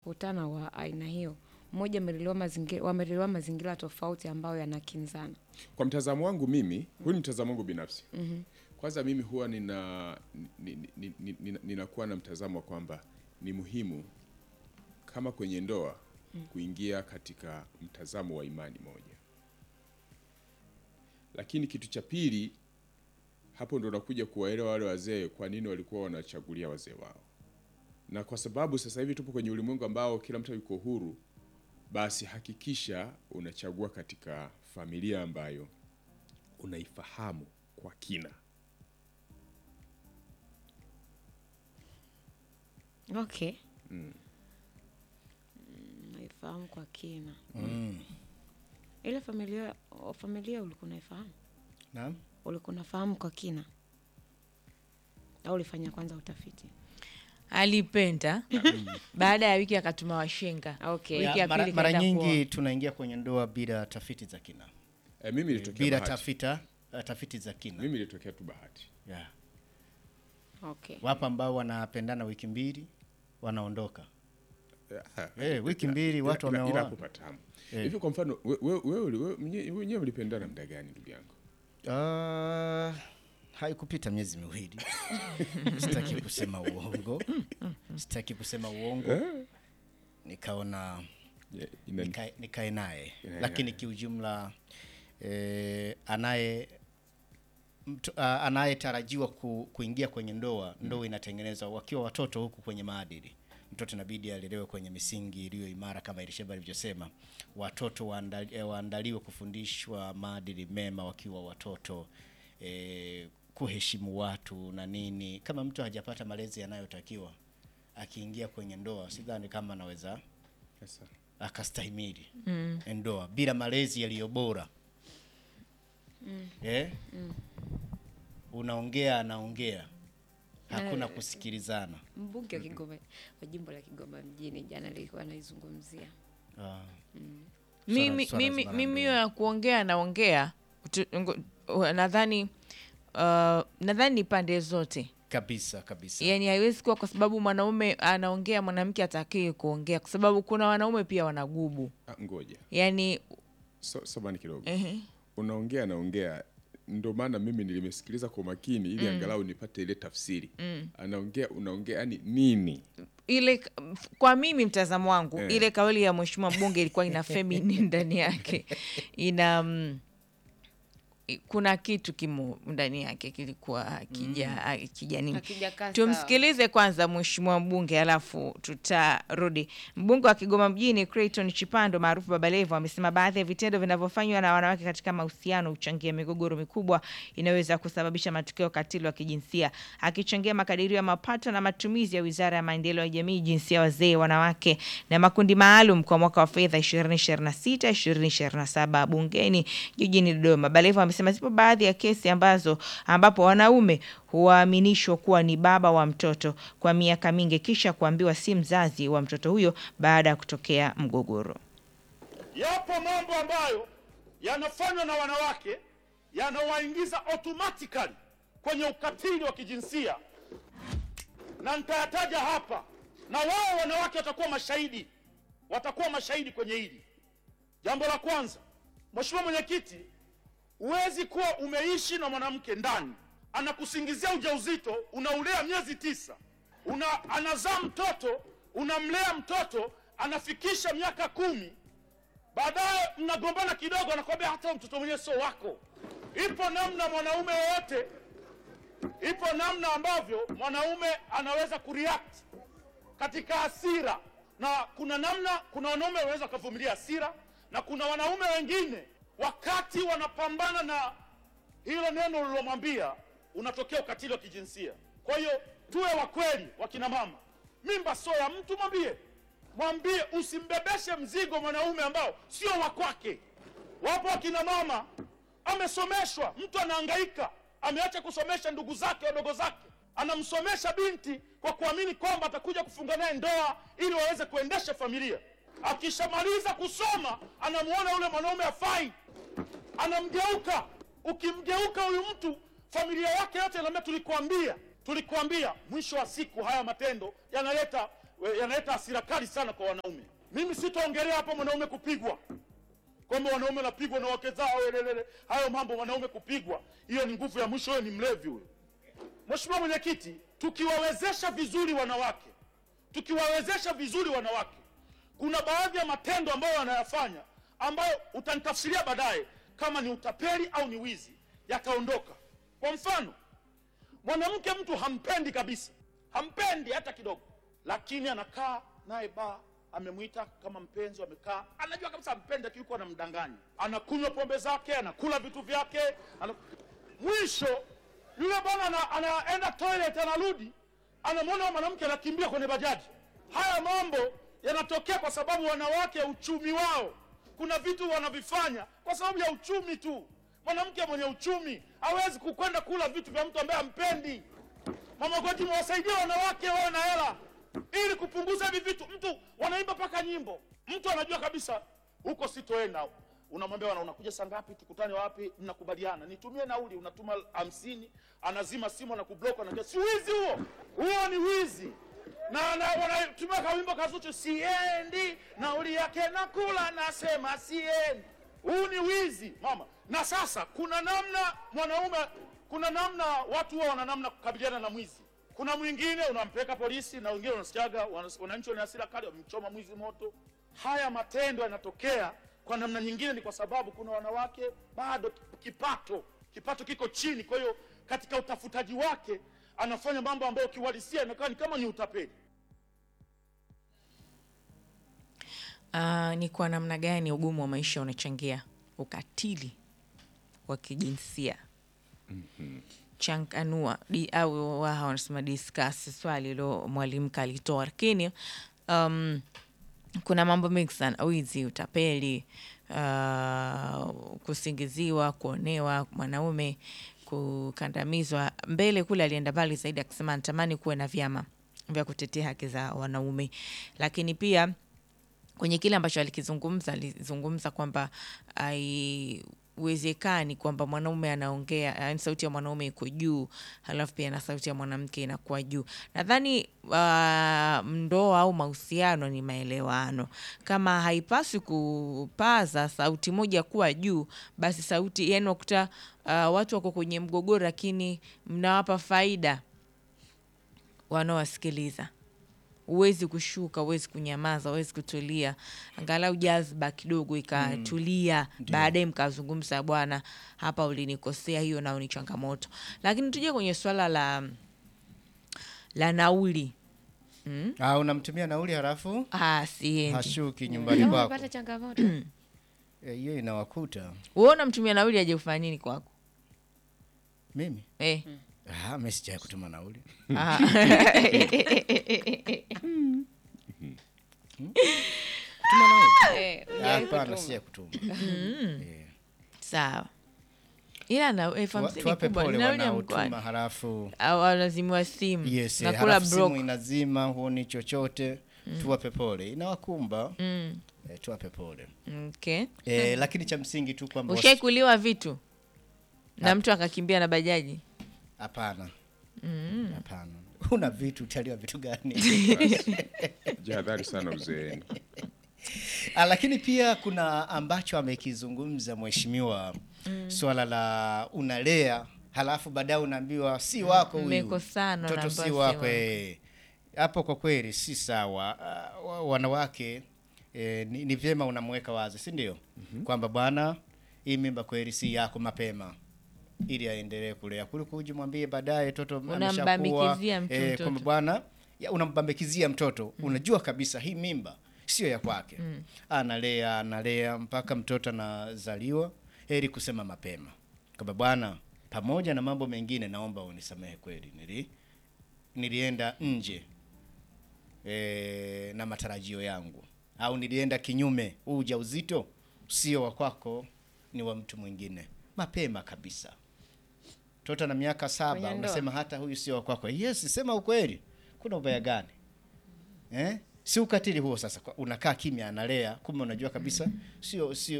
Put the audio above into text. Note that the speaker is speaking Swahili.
wanapokutana wa aina hiyo, mmoja amelelewa mazingira, wamelelewa mazingira tofauti ambayo yanakinzana. Kwa mtazamo wangu mimi, huu ni mtazamo wangu binafsi. Kwanza mimi huwa nina ni- ni- ni- ni- ni- ninakuwa na mtazamo wa kwamba ni muhimu kama kwenye ndoa kuingia katika mtazamo wa imani moja, lakini kitu cha pili hapo ndo nakuja kuwaelewa wale wazee kwa nini walikuwa wanachagulia wazee wao, na kwa sababu sasa hivi tupo kwenye ulimwengu ambao kila mtu yuko huru, basi hakikisha unachagua katika familia ambayo unaifahamu kwa kina. Okay. Mm, naifahamu kwa kina. Ile familia familia ulikuwa unaifahamu? Naam. Ulikuwa unafahamu kwa kina au ulifanya kwanza utafiti? alipenda baada ya wiki akatuma washenga Okay. wiki ya Ya, mara, pili mara kaenda nyingi kuoa. tunaingia kwenye ndoa bila tafiti za kina, E, mimi ilitokea bila bahati. tafita uh, tafiti za kina Mimi ilitokea tu bahati. yeah. Okay. Wapo ambao wanapendana wiki mbili wanaondoka. Eh, Eh, wiki mbili ila- watu ila- ila wameoa. hapo patamu. Eh. Hivi kwa mfano we- we- wewe wewe mwenye- wenyewe mlipendana muda gani ndugu yangu? Uh, haikupita miezi miwili. Sitaki kusema uongo, sitaki kusema uongo. Nikaona Yeah, ina- nikae nikae naye, Yeah, lakini kiujumla eh, anaye mtu- ah, anayetarajiwa ku, kuingia kwenye ndoa ndoa inatengenezwa wakiwa watoto huku kwenye maadili. Mtoto inabidi alelewe kwenye misingi iliyo imara kama Elisheba alivyosema. Watoto waandali, eh, waandaliwe kufundishwa maadili mema wakiwa watoto eh, kuheshimu watu na nini. Kama mtu hajapata malezi yanayotakiwa akiingia kwenye ndoa, sidhani kama anaweza Sasa, akastahimili ndoa bila malezi yaliyo bora eh? Unaongea anaongea, hakuna kusikilizana. Mbunge wa Kigoma wa jimbo la Kigoma mjini jana alikuwa anaizungumzia. Ah. mimi swala mimi zima la mimi hiyo ndoa. ya kuongea naongea tu- ngo- uh, nadhani uh, nadhani ni pande zote Kabisa kabisa. yani haiwezi kuwa kwa sababu mwanaume anaongea mwanamke atakiwi kuongea kwa sababu kuna wanaume pia wanagubu ah, ngoja yani so, samani kidogo ehe. unaongea naongea ndo maana mimi nilimesikiliza kwa makini ili angalau nipate ile tafsiri anaongea unaongea yani nini ile kwa mimi mtazamo wangu Eh. ile kauli ya mheshimiwa mbunge ilikuwa ina feminine ndani yake ina mm, i- kuna kitu kimo ndani yake kilikuwa akija akija nini Hakijakaa sawa. tumsikilize kwanza mheshimiwa mbunge alafu tutarudi mbunge wa kigoma mjini creighton chipando maarufu baba levo amesema baadhi ya vitendo vinavyofanywa na wanawake katika mahusiano huchangia migogoro mikubwa inayoweza kusababisha matukio ya ukatili wa kijinsia akichangia makadirio ya mapato na matumizi ya wizara ya maendeleo ya jamii jinsia wazee wanawake na makundi maalum kwa mwaka wa fedha 2026 2027 bungeni jijini dodoma balevo amesema zipo baadhi ya kesi ambazo ambapo wanaume huaminishwa kuwa ni baba wa mtoto kwa miaka mingi kisha kuambiwa si mzazi wa mtoto huyo baada ya kutokea mgogoro Yapo mambo ambayo yanafanywa na wanawake yanawaingiza automatically kwenye ukatili wa kijinsia, na nitayataja hapa, na wao wanawake watakuwa mashahidi, watakuwa mashahidi kwenye hili. Jambo la kwanza, Mheshimiwa Mwenyekiti, huwezi kuwa umeishi na mwanamke ndani, anakusingizia ujauzito, unaulea miezi tisa, una anazaa mtoto, unamlea mtoto, anafikisha miaka kumi, baadaye mnagombana kidogo, anakwambia hata mtoto mwenyewe sio wako. Ipo namna mwanaume wowote, ipo namna ambavyo mwanaume anaweza kureact katika hasira, na kuna namna, kuna wanaume wanaweza wakavumilia hasira, na kuna wanaume wengine wakati wanapambana na hilo neno ulilomwambia, unatokea ukatili wa kijinsia. Kwa hiyo tuwe wa kweli, wakina mama, mimba sio ya mtu, mwambie mwambie, usimbebeshe mzigo mwanaume ambao sio wa kwake. Wapo wakina mama amesomeshwa, mtu anahangaika, ameacha kusomesha ndugu zake wadogo zake, anamsomesha binti kwa kuamini kwamba atakuja kufunga naye ndoa ili waweze kuendesha familia. Akishamaliza kusoma, anamuona yule mwanaume afai, anamgeuka. Ukimgeuka huyu mtu, familia yake yote inaambia tulikuambia, tulikuambia. Mwisho wa siku haya matendo yanaleta we- yanaleta hasira kali sana kwa wanaume. Mimi sitaongelea hapo mwanaume kupigwa, kwamba wanaume wanapigwa na wake zao, elelele. Hayo mambo wanaume kupigwa, hiyo ni nguvu ya mwisho, huyo ni mlevi huyo. Mheshimiwa Mwenyekiti, tukiwawezesha vizuri wanawake, tukiwawezesha vizuri wanawake, kuna baadhi ya matendo ambayo wanayafanya ambayo utanitafsiria baadaye kama ni utapeli au ni wizi, yataondoka. Kwa mfano, mwanamke mtu hampendi kabisa, hampendi hata kidogo, lakini anakaa naye baa, amemwita kama mpenzi, wamekaa, anajua kabisa hampendi, lakini yuko anamdanganya, anakunywa pombe zake, anakula vitu vyake, ana... mwisho yule bwana ana- anaenda toilet, anarudi, anamwona mwanamke anakimbia kwenye bajaji. Haya mambo yanatokea kwa sababu wanawake, uchumi wao, kuna vitu wanavifanya kwa sababu ya uchumi tu. Mwanamke mwenye uchumi hawezi kukwenda kula vitu vya mtu ambaye hampendi. Mama Goti, mwasaidie wanawake wawe na hela ili kupunguza hivi vitu. Mtu wanaimba mpaka nyimbo, mtu anajua kabisa huko sitoenda. Unamwambia wana unakuja saa ngapi? Tukutane wapi? Mnakubaliana, nitumie nauli, unatuma hamsini, anazima simu na kublock, anaambia si wizi huo, huo ni wizi na, na wanatumia kawimbo kazuchu, siendi nauli yake nakula, nasema siendi. Huu ni wizi mama. Na sasa kuna namna mwanaume, kuna namna watu huwa wana namna kukabiliana na mwizi. Kuna mwingine unampeleka polisi, na wengine unasikiaga wana- wananchi wana hasira kali, wamemchoma mwizi moto. Haya matendo yanatokea kwa namna nyingine, ni kwa sababu kuna wanawake bado kipato kipato kiko chini, kwa hiyo katika utafutaji wake anafanya mambo ambayo kiuhalisia inakuwa ni kama ni utapeli. Ah, ni kwa namna gani ugumu wa maisha unachangia ukatili wa kijinsia? Changanua di, au waha wanasema discuss swali lo mwalimu kalitoa, lakini um, kuna mambo mengi sana: wizi, utapeli, uh, kusingiziwa, kuonewa mwanaume, kukandamizwa. Mbele kule alienda mbali zaidi akisema anatamani kuwe na vyama vya kutetea haki za wanaume, lakini pia kwenye kile ambacho alikizungumza alizungumza kwamba haiwezekani kwamba mwanaume anaongea, yaani sauti ya mwanaume iko juu, halafu pia na sauti ya mwanamke inakuwa juu. Nadhani uh, ndoa au mahusiano ni maelewano. Kama haipaswi kupaza sauti moja kuwa juu, basi sauti yani wakuta uh, watu wako kwenye mgogoro, lakini mnawapa faida wanaowasikiliza huwezi kushuka, huwezi kunyamaza, huwezi kutulia, angalau jazba kidogo ikatulia, baadaye mkazungumza, bwana, hapa ulinikosea, hiyo nao ni changamoto. Lakini tuje kwenye swala la la nauli. Ah, unamtumia nauli halafu Ah, siendi hashuki nyumbani Kama kwako. umepata changamoto Eh, Hiyo inawakuta wewe, unamtumia nauli aje kufanya nini kwako? mimi. Eh. Ah, mimi sijai kutuma nauli. Ah. Tuma nauli? Eh, hujawahi Hapana, kutuma. sijai kutuma. Eh. Sawa, ila na elfu Tuwa- hamsini Tuwape kubwa, ni pole nauli ya wanaotuma mkoani halafu au wanazimiwa simu yes, eh, nakula halafu simu broke. inazima, huoni chochote. Tuwape pole, inawakumba. Eh, tuwape pole. Okay. Eh, lakini cha msingi tu kwamba wasi- Ushaikuliwa vitu na mtu akakimbia na bajaji? hapana. Hapana. Una vitu utaliwa vitu gani? Jihadhari sana uzeeni. Ah, lakini pia kuna ambacho amekizungumza mheshimiwa swala la unalea halafu baadaye unaambiwa si wako huyu Mmekosana, mtoto unaambiwa si si wako wako. eh. hapo kwa kweli si sawa Ah, wa- wanawake eh, ni, ni vyema unamweka wazi si ndio kwamba bwana hii mimba kweli si yako mapema ili aendelee kulea kuliko uje mwambie baadaye toto ameshakuwa Unambambikizia mtu eh, mtoto. kwamba bwana ya, unambambikizia mtoto unajua kabisa hii mimba sio ya kwake analea analea mpaka mtoto anazaliwa heri kusema mapema kwamba bwana pamoja na mambo mengine naomba unisamehe kweli nili nilienda nje e, na matarajio yangu au nilienda kinyume huu ujauzito sio wa kwako ni wa mtu mwingine mapema kabisa mtoto na miaka saba Kwenye ndoa. unasema hata huyu sio wa kwako yes sema ukweli kuna ubaya gani eh? si ukatili huo sasa kwa- unakaa kimya analea kumbe unajua kabisa sio sio